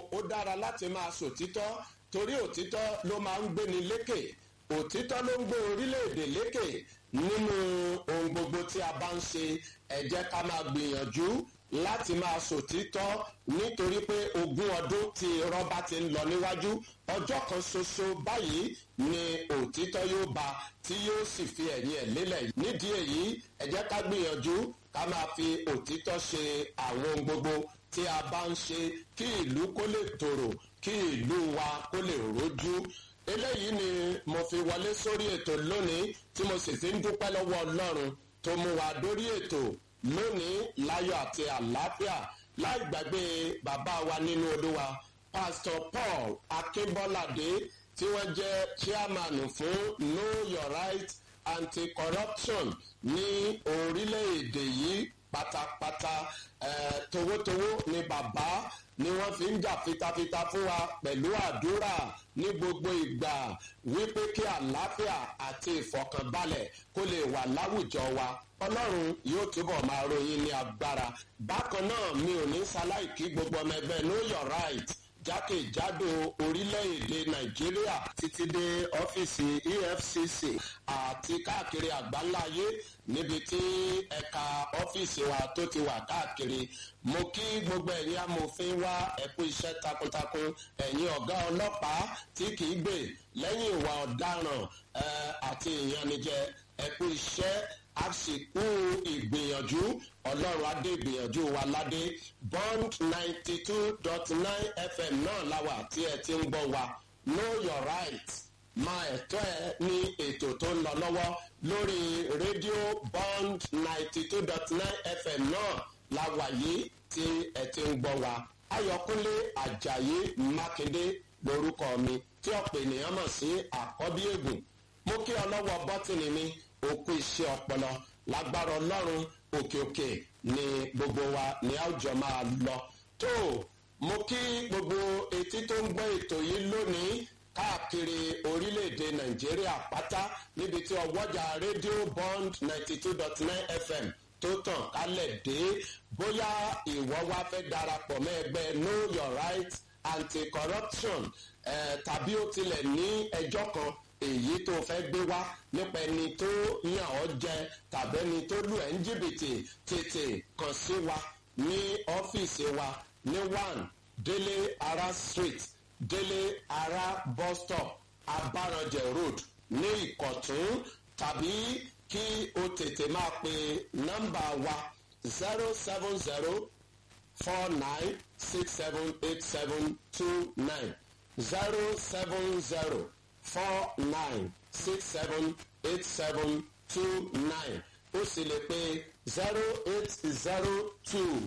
ó dára láti máa sòtítọ́ torí òtítọ́ ló máa ń gbéni lékè òtítọ́ ló ń gbé orílẹ̀-èdè lékè nínú ohun gbogbo tí a bá ń ṣe ẹ jẹ́ ká máa gbìyànjú láti máa sòtítọ́ nítorí pé ogún ọdún tí irọ́ bá ti ń lọ níwájú ọjọ́ kan ṣoṣo báyìí ni òtítọ́ yóò bá tí yóò sì fi ẹ̀yìn ẹ̀ lélẹ̀ nídìí èyí ẹ jẹ́ ká gbìyànjú ká máa fi òtítọ́ ṣe àwọn ohun gbogbo tí a bá ń ṣe kí ìlú kó lè tòrò kí ìlú wa kó lè rójú eléyìí ni mo fi wọlé sórí ètò lónìí tí mo sì fi ń dúpẹ́ lọ́wọ́ ọlọ́run tó mú wa dórí ètò lónìí láyọ̀ àti àlàáfíà láì gbàgbé bàbá wa nínú olúwa pastor paul akínbọ́ládé tí wọ́n jẹ́ chairman fún know your right anti-corruption ní orílẹ̀-èdè yìí pátápátá eh, towótowó ni bàbá ni wọ́n fi ń jà fitafita fún wa pẹ̀lú àdúrà ní gbogbo ìgbà wípé kí àlàáfíà àti ìfọ̀kànbalẹ̀ kó lè wà láwùjọ wa ọlọ́run yóò túbọ̀ máa ròyìn ní agbára bákan náà mi ò ní ṣaláì kí gbogbo ọmọ ẹgbẹ́ know your right jákèjádò orílẹ̀-èdè nàìjíríà títí dé ọ́fíìsì efcc àti káàkiri àgbáńláyé níbi tí ẹ̀ka ọ́fíìsì wa tó ti wà káàkiri mo kí gbogbo ẹ̀yin amòfin wa ẹ̀kú iṣẹ́ takuntakun ẹ̀yin ọ̀gá ọlọ́pàá tí kì í gbè lẹ́yìn ìwà ọ̀daràn àti ìyanijẹ ẹ̀kú iṣẹ́ àsìkò ìgbìyànjú ọlọ́run adé ìgbìyànjú wa ládé bond ninety two dot nine fm náà láwà tí ẹ ti ń gbọ́ wa know your right máa ẹ̀tọ́ ẹ ní ètò tó ń lọ lọ́wọ́ lórí rédíò bond ninety two dot nine fm náà láwà yìí tí ẹ ti ń gbọ́ wa ayọ̀kúnlé ajayi mákindé lorúkọ mi tí ọ̀pọ̀ ènìyàn mọ̀ sí àkọ́bí ègùn mo kí ọlọ́wọ́ bọ́tìnì mi òkú iṣẹ́ ọpọlọ lágbára ọlọ́run òkè òkè ni gbogbo wa ní àwùjọ máa lọ tó mo kí gbogbo etí tó ń gbọ́ ètò yìí lónìí káàkiri orílẹ̀-èdè nàìjíríà pátá níbi tí ọwọ́jà rédíò bond ninety two dot nine fm tó tàn kálẹ̀ dé bóyá ìwọ́ wá fẹ́ darapọ̀ mọ́ ẹgbẹ́ know your right anti-corruption eh, tàbí ó tilẹ̀ ní ẹjọ́ kan èyí tó fẹ́ gbé wá nípa ẹni tó yàn ọ́ jẹ tàbí ẹni tó lù ẹ́ ń jìbìtì tètè kàn sí wa ní ọ́fíìsì wa ní one délé ara street délé ara bus stop abaranjẹ road ní ìkọ̀tún tàbí kí o tètè máa pe nọ́mbà wa zero seven zero four nine six seven eight seven two nine zero seven zero four nine six seven eight seven two nine ó sì lè pe zero eight zero two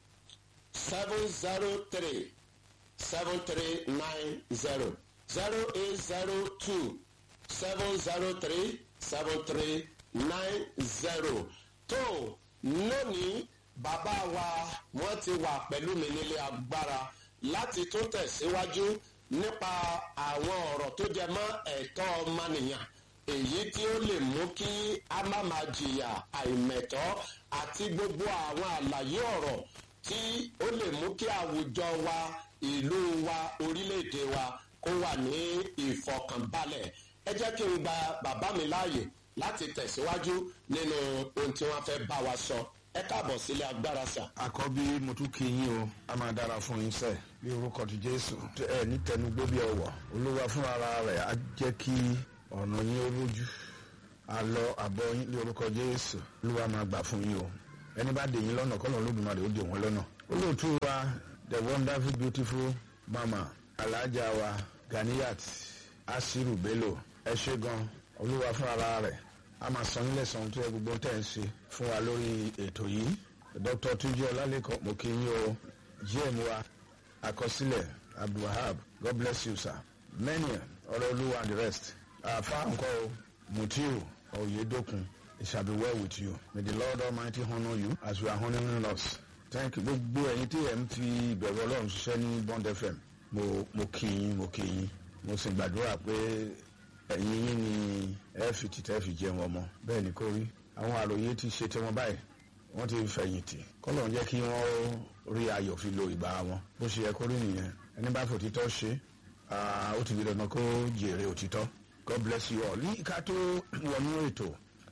seven zero three seven three nine zero zero eight zero two seven zero three seven three nine zero tó lónìí bàbá wa wọ́n ti wà pẹ̀lú mi nílé agbára láti tún tẹ̀síwájú nípa àwọn ọ̀rọ̀ tó jẹ mọ́ ẹ̀tọ́ ọmọnìyàn èyí tí ó lè mú kí a má máa jìyà àìmẹ̀tọ́ àti gbogbo àwọn àlàyé ọ̀rọ̀ tí ó lè mú kí àwùjọ wa ìlú wa orílẹ̀-èdè wa kó wà ní ìfọkànbalẹ̀ ẹ jẹ́ kí n gba bàbá mi láàyè láti tẹ̀síwájú nínú ohun tí wọ́n fẹ́ bá wa sọ ẹ káàbọ̀ sílé agbára sà. àkọ́bí mo tún kí yín o a máa dára fún yín sẹ́ bí orúkọ ti jésù ẹ ní tẹnugbó bí ọwọ́ olúwa fún ara rẹ̀ á jẹ́ kí ọ̀nà yín ó lójú àlọ àbọ̀ yín ní orúkọ jésù olúwa máa gbà fún yín o ẹni bá dè yín lọ́nà kọ́nà olódùmarè ó dè wọ́n lọ́nà olóòtú wa the wonderful beautiful mama alhaja wa ganiyat asiru bello ẹ ṣe gan olúwa fún ara rẹ̀ a máa san nílẹ̀ san tó yẹ gbogbo tẹ̀ ń ṣe fún wa lórí ètò yìí dr tuji ọlálẹ́kọ̀ mo kí yín o gm wa àkọsílẹ̀ abdulwahab god bless you sir many ọ̀rọ̀ olúwa and the rest àfa nǹkan o mutiu oyedokun it shall be well with you may the lord almighty honour you as you are honouring us thank you gbogbo ẹ̀yin tí ẹ̀ ń fi ìbẹ̀rù ọlọ́run ṣiṣẹ́ ní bond fm mo mo kí yín mo kí yín mo sì gbàdúrà pé ẹ̀yin yín ni ẹ fi tìtẹ́ fi jẹun ọmọ bẹ́ẹ̀ ni kò rí àwọn àròyé ti ṣe tiwọn báyìí wọ́n ti fẹ̀yìntì kọ́lọ̀ ń jẹ́ kí wọ́n rí ayọ̀ fi lo ìgbà wọn bó ṣe yẹ kó rí nìyẹn ẹni bá fòtítọ́ ṣe ó ti di dandan kó jèrè òtítọ́ God bless you all ní ká tó wọnú ètò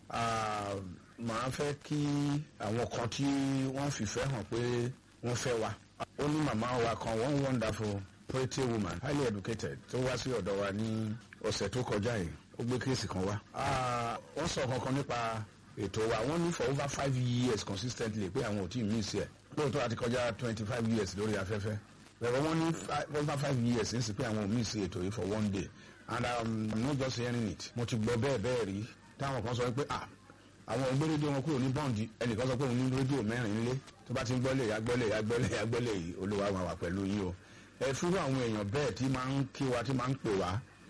màá fẹ́ kí àwọn kan tí wọ́n fìfẹ́ hàn pé wọ́n fẹ́ wa ó ní màmá wa kan one wonderful pretty woman highly educated tó wá sí ọ̀dọ̀ wa ní ọ̀sẹ̀ tó kọjá yìí ó gbé kéèsì kan wá. wọ́n sọ kankan nípa ètò wa wọ́n ní for over five years consistently pé àwọn ò tí ì mí sí ẹ̀ lóòótọ́ àti kọjá twenty five years lórí afẹ́fẹ́ bẹ̀rẹ̀ wọ́n ní over five years ń sì pé àwọn ò mí sí ètò yìí for one day and um, I'm not just hearing it mo ti gbọ́ bẹ́ẹ̀ bẹ́ẹ̀ rí táwọn kan sọ pé ah àwọn ògbé rédíò wọn kúrò ní bọ́ǹdì ẹnìkan sọ pé òun ní rédíò mẹ́rin nílé tó bá ti ń gbọ́lé ya gbọ́lé ya gbọ́lé ya gbọ́lé yìí olúwa wà wà pẹ̀lú yín o ẹ fúrú àwọn èèyàn bẹ́ẹ̀ tí máa ń kí wa tí máa ń pè wá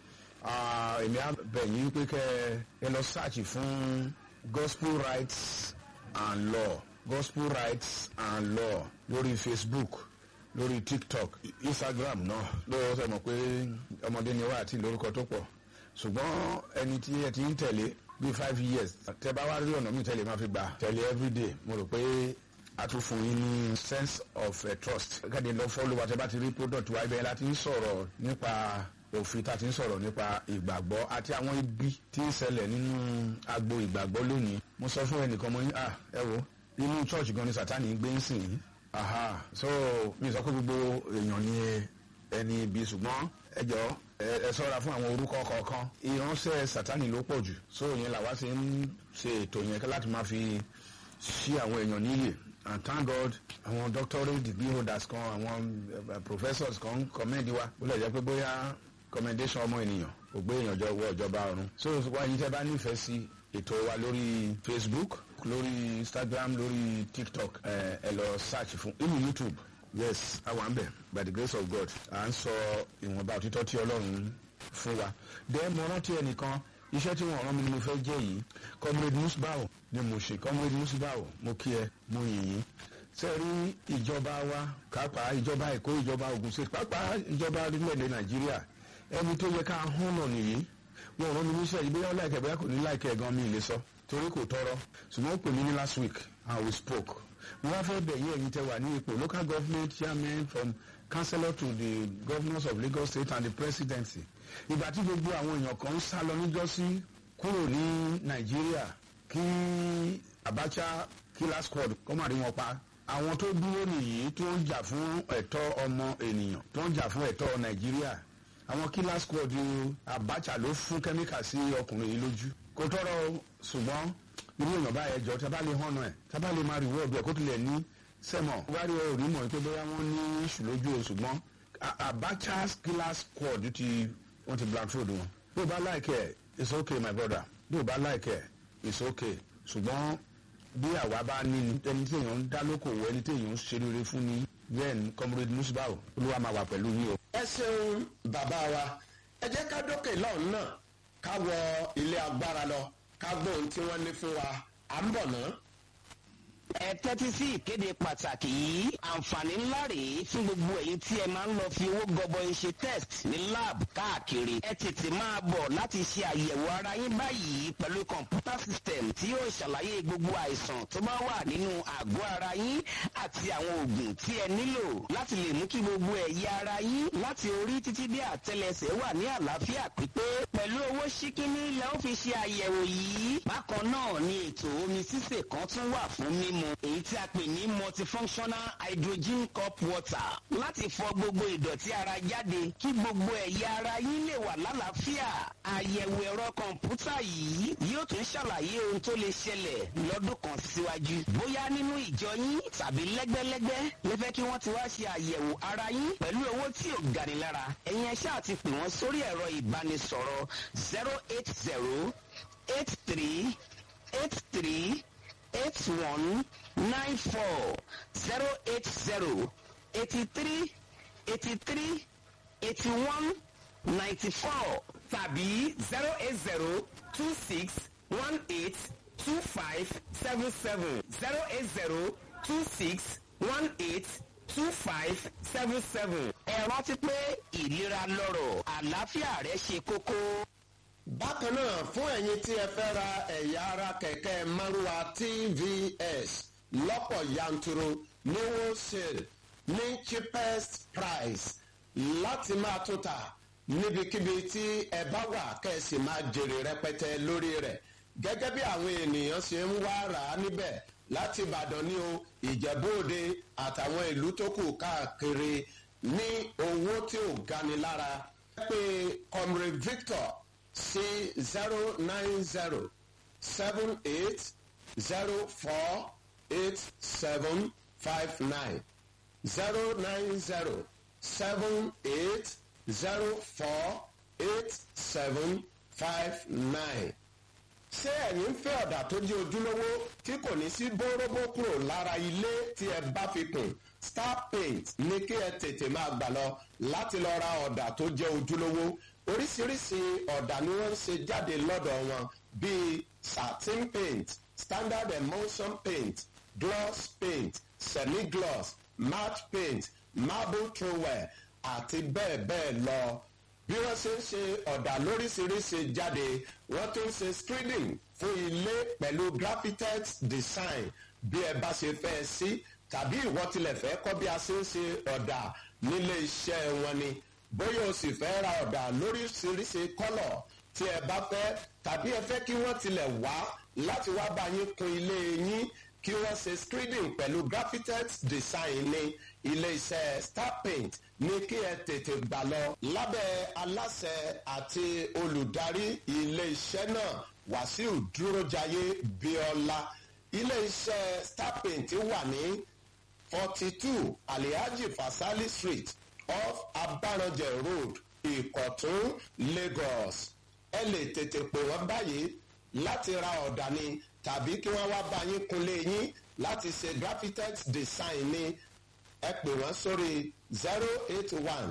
èmi á bẹ̀ yín pé kẹ́ ẹ lọ search fún gospel rights and law gospel rights and law lórí facebook lórí tiktok instagram náà lóòótọ́ sọ mọ̀ pé ọmọdé ni wá àti lórúkọ tó pọ̀ ṣùgbọ́n ẹni tí ẹ ti ń tẹ̀lé bíi five years tẹ bá wá rí ọ̀nà mi tẹ́lẹ̀ máa fi gbà tẹ̀lé everyday mo rò pé a tún fún yín ní sense of uh, trust. káde lọ fọ́lù wa tẹ bá ti rí product wa ibẹ̀ la ti ń sọ̀rọ̀ nípa òfin tá a ti ń sọ̀rọ̀ nípa ìgbàgbọ́ àti àwọn ibi tí ń ṣẹlẹ̀ nínú agbo ìgbàgbọ́ lónìí. mo sọ fún ẹnìkan mo ní à ẹ wo inú church gan ni sátani gbé ń sìn yín. aha so mi sọ pé gbogbo èèyàn ni ẹni ibi ṣùgbọ́n ẹ jọ ẹ sọ́ra fún àwọn orúkọ kọ̀ọ̀kan ìránṣẹ́ sátani ló pọ̀ jù so yẹn làwa ṣe ń ṣe ètò yẹn láti máa fi ṣí àwọn èèyàn níyè and thank God àwọn doctorate degree holders kan àwọn uh, professors kan commend wa ó lè jẹ́ pé bóyá commendation ọmọ ènìyàn kò gbé èèyàn jọ wọ ìjọba ọ̀run so wáyé tẹ́ bá nífẹ̀ẹ́ sí ètò wa lórí Facebook lórí Instagram lórí TikTok ẹ ẹ lọ search fún inú YouTube yes àwọn àmbẹ̀ by the grace of God à ń sọ ìwọ̀nba òtítọ́ tí Ọlọ́run fún wa dẹ́ mo rántí ẹnìkan iṣẹ́ tí wọ́n rán mi ni mo fẹ́ jẹ́ yìí comrade musbao ni mo ṣe comrade musbao mo kí ẹ mo yìn yín ṣe rí ìjọba wa kápá ìjọba èkó ìjọba Ògùn state pápá ìjọba orílẹ̀-èdè nàìjíríà ẹni tó yẹ ká hàn náà nìyí wọn rán mi níṣẹ́ yìí bóyá láìkẹ́ bóyá kò ní láìkẹ́ gan mi lè sọ torí kò tọrọ ṣùgbọ́n ó pè mí ní last week and we spoke mo wá fẹ́ bẹ̀ yín ẹ̀yin tẹ wà ní ipò local government chairman from councillor to the governors of Lagos state and the presidency ìgbà tí gbogbo àwọn èèyàn kan ń sá lọ níjọ́sí kúrò ní nàìjíríà kí Abacha killer squad kó má rí wọn pa àwọn tó dúró nìyí tó ń jà fún ẹ̀tọ́ ọmọ ènìyàn tó ń jà fún ẹ̀tọ́ nàìjíríà àwọn killer squad Abacha ló fún kẹ́míkà sí ọkùnrin yìí lójú kò tọrọ ṣùgbọ́n irú èèyàn báyẹn jọ tí a bá lè hànà ẹ̀ tí a bá lè máa rí wọ́ọ̀dù ẹ̀ kó tilẹ̀ ní sẹ́mọ̀ wárí ẹ̀ rí mọ̀ pé bóyá wọ́n ní ìṣù lójú o ṣùgbọ́n Abacha killer squad ti wọ́n ti blindfold wọn. bí o bá like ẹ̀ it's okay my brother bí o bá like ẹ̀ it's okay ṣùgbọ́n bí àwa bá ní ẹni tí èèyàn ń dá lókòwò ẹni tí èèyàn ń ṣe rere fún ni then comrade musbao olúwa máa wà pẹ̀lú yín o. ẹ ṣeun bàbá wa ẹ jẹ́ ká dókè lọ́hùn náà ká wọ ilé agbára lọ ká gbọ́ ohun tí wọ́n ní fún wa à ń bọ̀ náà ẹ tẹ́tí sí ìkéde pàtàkì yìí àǹfààní ńlá rèé fún gbogbo èyí tí ẹ máa ń lọ fi owó gọbọi ṣe test ní lab káàkiri ẹ tètè máa bọ̀ láti ṣe àyẹ̀wò ara yín báyìí pẹ̀lú kọ̀ǹpútà system tí yóò ṣàlàyé gbogbo àìsàn tó bá wà nínú àgọ́ ara yín àti àwọn oògùn tí ẹ nílò láti lè mú kí gbogbo ẹ̀yà ara yín láti orí títí dé àtẹlẹsẹ̀ wà ní àlàáfíà pípé pẹ̀lú owó ṣíkíní lẹ́ ó fi ṣe àyẹ̀wò yìí bákan náà ni ètò omi sísè kan tún wà fún mímu èyí tí a pè ní multifunctional hydrogen cup water láti fọ gbogbo ìdọ̀tí ara jáde kí gbogbo ẹ̀yà ara yín lè wà lálàáfíà àyẹ̀wò ẹ̀rọ kọ̀ǹpútà yìí yóò tún ṣàlàyé ohun tó lè ṣẹlẹ̀ lọ́dún kan síwájú bóyá nínú ìjọ yín tàbí lẹ́gbẹ́lẹ́gbẹ́ lẹ́fẹ́ kí wọ́n ti wá ṣe àyẹ̀wò ara yín pẹ̀lú owó tí ò gani lára ẹ̀yin ẹ ṣáà ti pè wọ́n sórí ẹ̀rọ ìbánisọ̀rọ̀ zero eight zero eight three eight three eight one nine four zero eight zero eighty three eighty three eighty one ninety four tàbí zero eight zero two six one eight two five seven seven zero eight zero two six one eight two five seven seven. ẹ rántí pé ìlera lọ́rọ̀ àlàáfíà rẹ ṣe kókó. bákan náà fún ẹ̀yin tí ẹ fẹ́ ra ẹ̀yà ara kẹ̀kẹ́ márúwa tvs lọ́pọ̀ yanturu ní wholesale ní cheapest price láti máa tún ta níbikíbi tí ẹ bá wà kẹ́sì máa jèrè rẹpẹtẹ lórí rẹ̀ gẹ́gẹ́ bí àwọn ènìyàn ṣe ń wá rà á níbẹ̀ láti ìbàdàn ní o ìjẹ́bóde àtàwọn ìlú tó kù káàkiri ní owó tí ò gani lára pé comrade victor sí zero nine zero seven eight zero four eight seven five nine zero nine zero seven eight zero four eight seven five nine ṣé ẹ̀yin ń fẹ́ ọ̀dà tó jẹ́ ojúlówó tí kò ní sí bóróbó kúrò lára ilé tí ẹ bá fi kùn star paint ní kí ẹ tètè máa gbà lọ láti lọ ra ọ̀dà tó jẹ́ ojúlówó oríṣiríṣi ọ̀dà ni wọ́n ń ṣe jáde lọ́dọ̀ wọn bíi satin paint standard emulsion paint gloss paint semi-gloss matte paint marble trowel àti bẹ́ẹ̀ bẹ́ẹ̀ lọ bí wọ́n ṣe ń ṣe ọ̀dà lóríṣiríṣi jáde wọ́n tún ṣe screening fún ilé pẹ̀lú graphitex design bí ẹ bá ṣe fẹ́ sí tàbí ìwọ tilẹ̀ fẹ́ kọ́ bí a ṣe ń ṣe ọ̀dà nílé iṣẹ́ wọn ni bóyá o sì fẹ́ ra ọ̀dà lóríṣiríṣi kọ́lọ̀ tí ẹ bá fẹ́ tàbí ẹ fẹ́ kí wọ́n tilẹ̀ wá láti wá bá yín kun ilé yín kí wọ́n ṣe screening pẹ̀lú graphitex design ní ilé iṣẹ́ star paint ní kí ẹ tètè gbà lọ lábẹ́ aláṣẹ àti olùdarí ilé iṣẹ́ náà wàsíù dúrójayé bíọ́lá ilé iṣẹ́ star paint wà ní forty two alihaji fasali street off abaranjẹ road ìkọ̀tún lagos ẹ lè tètè pè wọ́n báyìí láti ra ọ̀dà ni tàbí kí wọ́n wá bá yín kunlé yín láti ṣe graphitex design ni ẹ pè wọ́n sórí zero eight one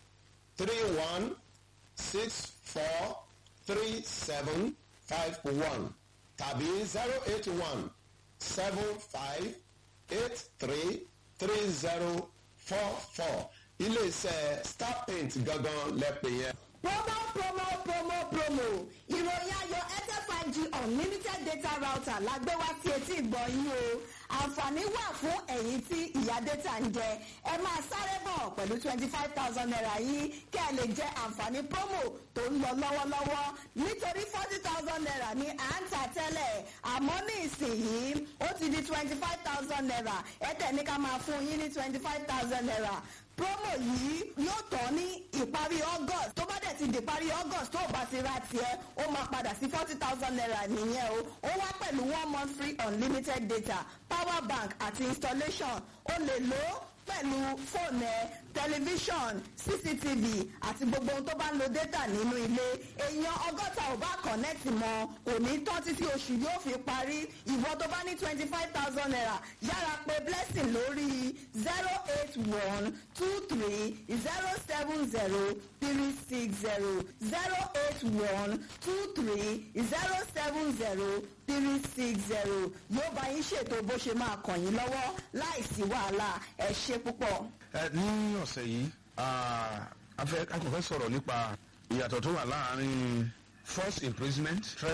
three one six four three seven five one tàbí zero eight one seven five eight three three zero four four iléeṣẹ́ star paint gangan lẹ́pẹ̀ yẹn. promo promo promo promo ìròyìn ayọ̀ airtel five g unlimited data router la gbé wá sí etí ìgbọ̀nyín o àǹfààní wà fún ẹ̀yin tí ìyá data ń jẹ ẹ máa sáré bọ̀ pẹ̀lú twenty five thousand naira yìí kẹ́ ẹ lè jẹ àǹfààní promo tó ń lọ lọ́wọ́lọ́wọ́ nítorí forty thousand naira ní à ń tà tẹ́lẹ̀ àmọ́ ní ìsìnyìí ó ti di twenty five thousand naira ẹ tẹ̀ ní ká máa fún yín ní twenty five thousand naira promo yìí yóò tán ní ìparí august tó bá dẹ̀ ti di ìparí august tó o bá ti ra tiẹ̀ ó máa padà sí forty thousand naira nìyẹn o ó wá pẹ̀lú one month free unlimited data power bank àti installation o lè lò ó pẹ̀lú fóònù ẹ tẹlifíṣọ̀n cctv àti gbogbo ohun tó bá ń lo data nínú ilé èèyàn ọgọ́ta ò bá connect mọ́ kò ní tán títí oṣù yóò fi parí ìwọ tó bá ní twenty five thousand naira yára pé blessing lórí zero eight one two three zero seven zero three six zero zero eight one two three zero seven zero three six zero yóò bá yín ṣètò bó ṣe máa kàn yín lọ́wọ́ láìsí wàhálà ẹ ṣe púpọ̀. ẹ ní ọ̀sẹ̀ yìí ah, a fẹ́ a kò fẹ́ sọ̀rọ̀ nípa ìyàtọ̀ tó wà láàárín force imprisonment